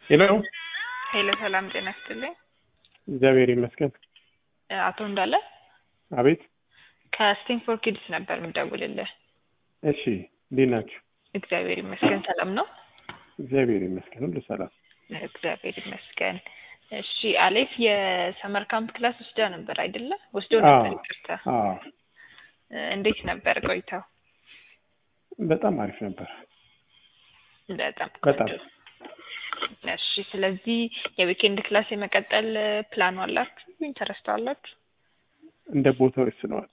ሄሎ ሄሎ ሰላም ጤና ይስጥልኝ። እግዚአብሔር ይመስገን። አቶ እንዳለ አቤት። ከስቲንግፎር ኪድስ ነበር የምደውልልህ። እሺ እንዴት ናችሁ? እግዚአብሔር ይመስገን ሰላም ነው። እግዚአብሔር ይመስገን ሁሉ ሰላም። እግዚአብሔር ይመስገን። እሺ አሌፍ የሰመር ካምፕ ክላስ ወስዳ ነበር አይደለ? ወስዶ ነበር። አዎ። ይቅርታ። አዎ እንዴት ነበር ቆይታው? በጣም አሪፍ ነበር። በጣም በጣም ቆንጆ። እሺ ስለዚህ የዊኬንድ ክላስ የመቀጠል ፕላኑ አላችሁ? ኢንተረስት አላችሁ? እንደ ቦታው ይስነዋል።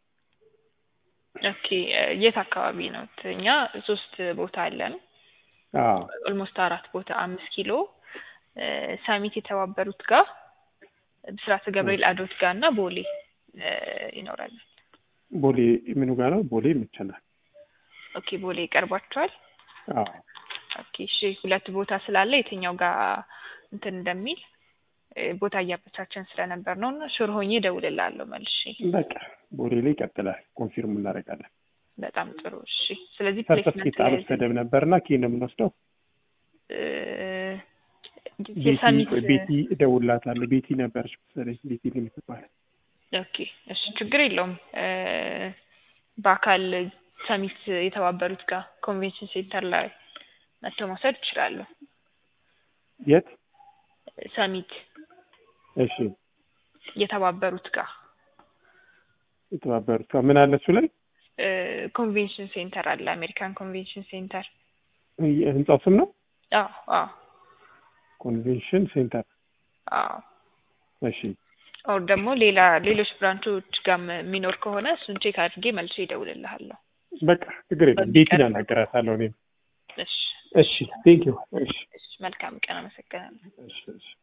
ኦኬ የት አካባቢ ነው? እኛ ሶስት ቦታ አለን። አዎ ኦልሞስት አራት ቦታ አምስት ኪሎ እ፣ ሳሚት የተባበሩት ጋር ብስራተ ገብርኤል አዶት ጋር እና ቦሌ እ፣ ይኖራል። ቦሌ ምኑ ጋር ነው? ቦሌ ይመቸናል። ኦኬ ቦሌ ይቀርባቸዋል። አዎ ኦኬ እሺ ሁለት ቦታ ስላለ የትኛው ጋር እንትን እንደሚል እ፣ ቦታ እያመቻቸን ስለነበር ነው እና ሹር ሆኜ እደውልልሃለሁ መልሼ። በቃ ቦሌ ላይ ይቀጥላል። ኮንፊርም እናደርጋለን። በጣም ጥሩ እሺ። ስለዚህ ሰርተፍኬት ፕሌስመንት አልወሰደም ነበርና ኬ ነው የምንወስደው። እ፣ ቤቲ የሳሚት ቤቲ እደውልላታለሁ። ቤቲ ነበረች መሰለኝ ቤቲ የምትባል ኦኬ እሺ ችግር የለውም እ፣ በአካል ሰሚት የተባበሩት ጋር ኮንቬንሽን ሴንተር ላይ መጥተው መውሰድ ይችላሉ። የት? ሰሚት እሺ የተባበሩት ጋር የተባበሩት ጋር ምን አለ እሱ ላይ እ፣ ኮንቬንሽን ሴንተር አለ። አሜሪካን ኮንቬንሽን ሴንተር። ህንጻው ስም ነው አዎ አዎ ኮንቬንሽን ሴንተር። አዎ እሺ ኦር ደግሞ ሌላ ሌሎች ብራንቾች ጋር የሚኖር ከሆነ እሱን ቼክ አድርጌ መልሼ ይደውልልሃለሁ። በቃ ችግር የለም። ቤቲን አናገራታለሁ እኔም። እሺ እሺ ቴንክ ዩ። እሺ እሺ መልካም ቀን። አመሰግናለሁ። እሺ እሺ